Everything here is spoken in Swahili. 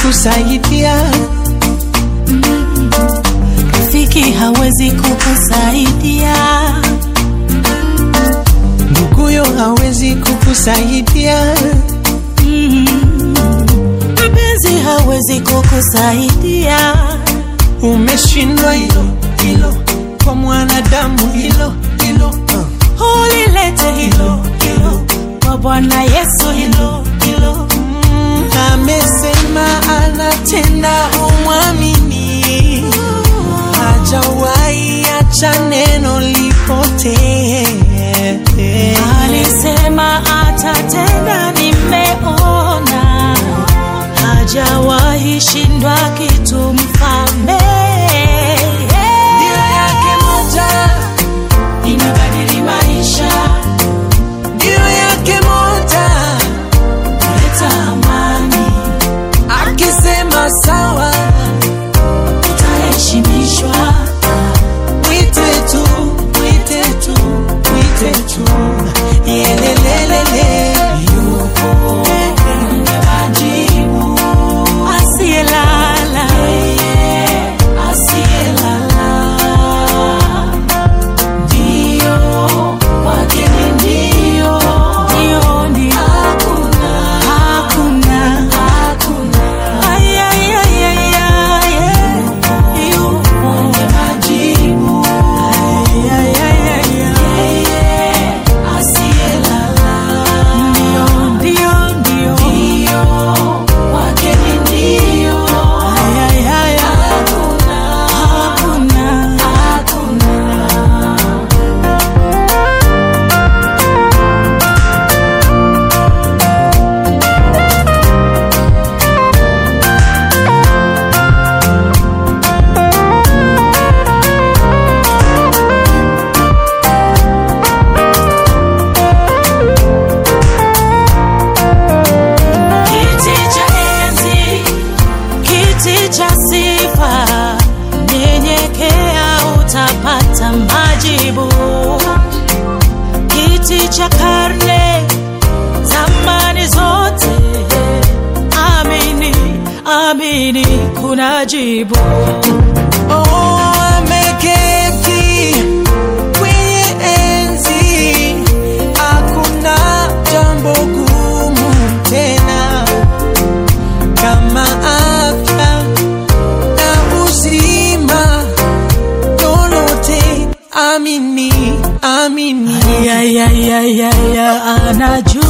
kukusaidia, rafiki hawezi kukusaidia, nduguyo hawezi kukusaidia, mpenzi hawezi kukusaidia. umeshindwa hilo hilo, kwa mwanadamu hilo hilo uh. Ulilete hilo hilo kwa Bwana Yesu, hilo hilo amesema anatenda, umwamini, hajawahi acha neno lipotee. alisema atatenda, nimeona hajawahi shindwa kitu, mfalme Nia yake moja, inabadili maisha, nia yake moja, kuleta amani, akisema sawa, utaheshimishwa. mwite tu, mwite tu, mwite tu, yelelelele, yupo Mwenye majibu, asiyelala, asiyelala, ndio kwake ni ndio, ndio, ndio, hakuna, hakuna, hakuna, ay, ay, ay, ay, ay, yupo mwenye majibu, ay, ay, ay, ay, ay, asiyelala, ndio, ndio, ndio, ndio, kwake ni ndio, ay, ay, ay, ay, hakuna, hakuna, hakuna. Kiti cha enzi, kiti cha sifa, nyenyekea utapata majibu. Kiti cha karne, zamani zote, amini, amini, kuna jibu. Oh, ameketi kwenye enzi, hakuna jambo gumu tena kama afya na uzima, lolote amini, amini. Ya, ya, ya, ya, ya, anajua